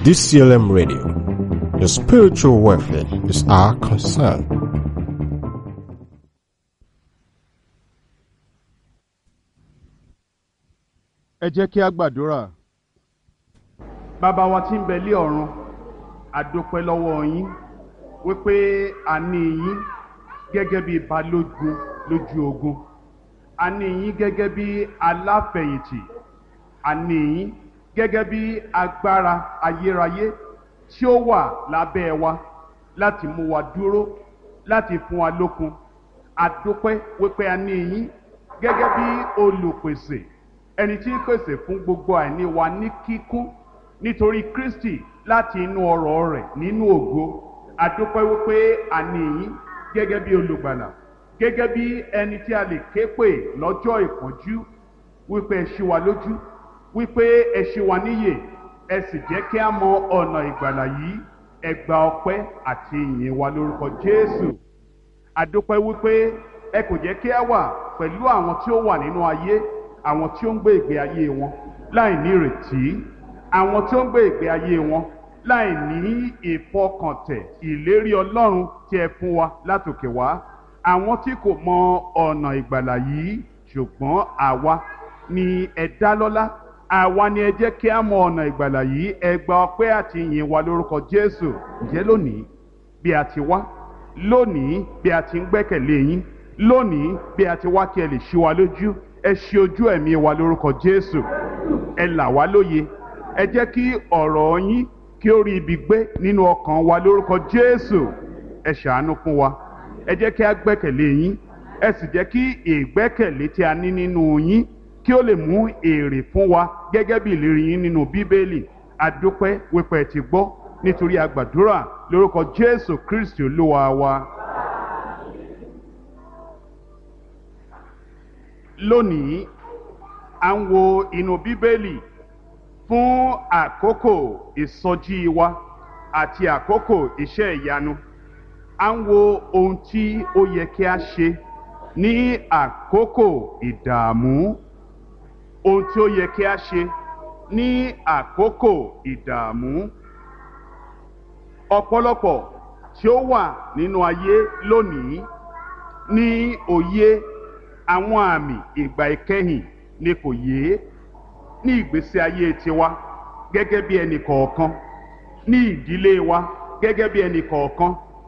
DCLM Radio. Your spiritual welfare is our concern. ẹ jẹ́ kí a gbàdúrà bàbá wa tí ń bẹ lé ọ̀run àdópẹ́ lọ́wọ́ yín wípé a ní yín gẹ́gẹ́ bí balógun lójú ogun a ní yín gẹ́gẹ́ bí aláfẹ̀yìntì a ní yín gẹ́gẹ́ bí agbára ayérayé tí ó wà lábẹ́ wa láti mú wa dúró láti fún wa lókun àdópẹ́ wípé a ní yín gẹ́gẹ́ bí olùpèsè ẹni tí ń pèsè fún gbogbo àìní wa ní kíkún nítorí Kristi láti inú ọrọ̀ rẹ̀ nínú ògo àdúpẹ́ wípé a ní yín gẹ́gẹ́ bí olùgbàlà gẹ́gẹ́ bí ẹni tí a lè ké pè lọ́jọ́ ìpọ́njú wípé ẹ ṣí wa lójú wípé ẹ ṣí wa níyè ẹ sì jẹ́ kí a mọ ọ̀nà ìgbàlà yìí ẹ gba ọpẹ́ àti ìyìn wa lórúkọ Jésù àdúpẹ́ wípé ẹ kò jẹ́ kí a wà pẹ̀lú àwọn tí ó wà nínú ayé àwọn tí ó ń gbé ìgbé ayé wọn láì ní ìrètí àwọn tí ó ń gbé ìgbé ayé wọn láì ní ìfọkàntẹ̀ ìlérí Ọlọ́run tí ẹ fún wa látòkè wá àwọn tí kò mọ ọ̀nà ìgbàlà yìí ṣùgbọ́n àwa ni ẹ dá lọ́lá àwa ni ẹ jẹ́ kí a mọ ọ̀nà ìgbàlà yìí ẹ gba ọpẹ́ àti ìyìn wa lórúkọ Jésù ǹjẹ́ lónìí bí a ti wá lónìí bí a ti ń gbẹ́kẹ̀lé yín lónìí bí a ti wá kí ẹ lè ṣí wa lójú ẹ ṣí ojú ẹ̀mí wa lórúkọ Jésù ẹ là wá lóye ẹ jẹ́ kí ọ̀rọ̀ yín kí ó rí ibi gbé nínú ọkàn wa lórúkọ Jésù ẹ ṣàánú fún wa ẹ jẹ́ kí a gbẹ́kẹ̀lé yín ẹ sì jẹ́ kí ìgbẹ́kẹ̀lé tí a ní nínú yín kí ó lè mú èrè fún wa gẹ́gẹ́ bí ìlérí yín nínú Bíbélì adúpẹ́ wípé ẹ ti gbọ́ nítorí a gbàdúrà lórúkọ Jésù Kristi Olúwa wa. lónìí à ń wo inú bíbélì fún àkókò ìsọjí wa àti àkókò iṣẹ́ ìyanu à ń wo ohun tí ó yẹ kí a ṣe ní àkókò ìdààmú ohun tí ó yẹ kí a ṣe ní àkókò ìdààmú ọ̀pọ̀lọpọ̀ tí ó wà nínú ayé lónìí ní òye àwọn àmì ìgbà ìkẹyìn ni kò yé ní ìgbésí ayé tiwa gẹ́gẹ́ bí ẹnì kọ̀ọ̀kan ní ìdílé wa gẹ́gẹ́ bí ẹnì kọ̀ọ̀kan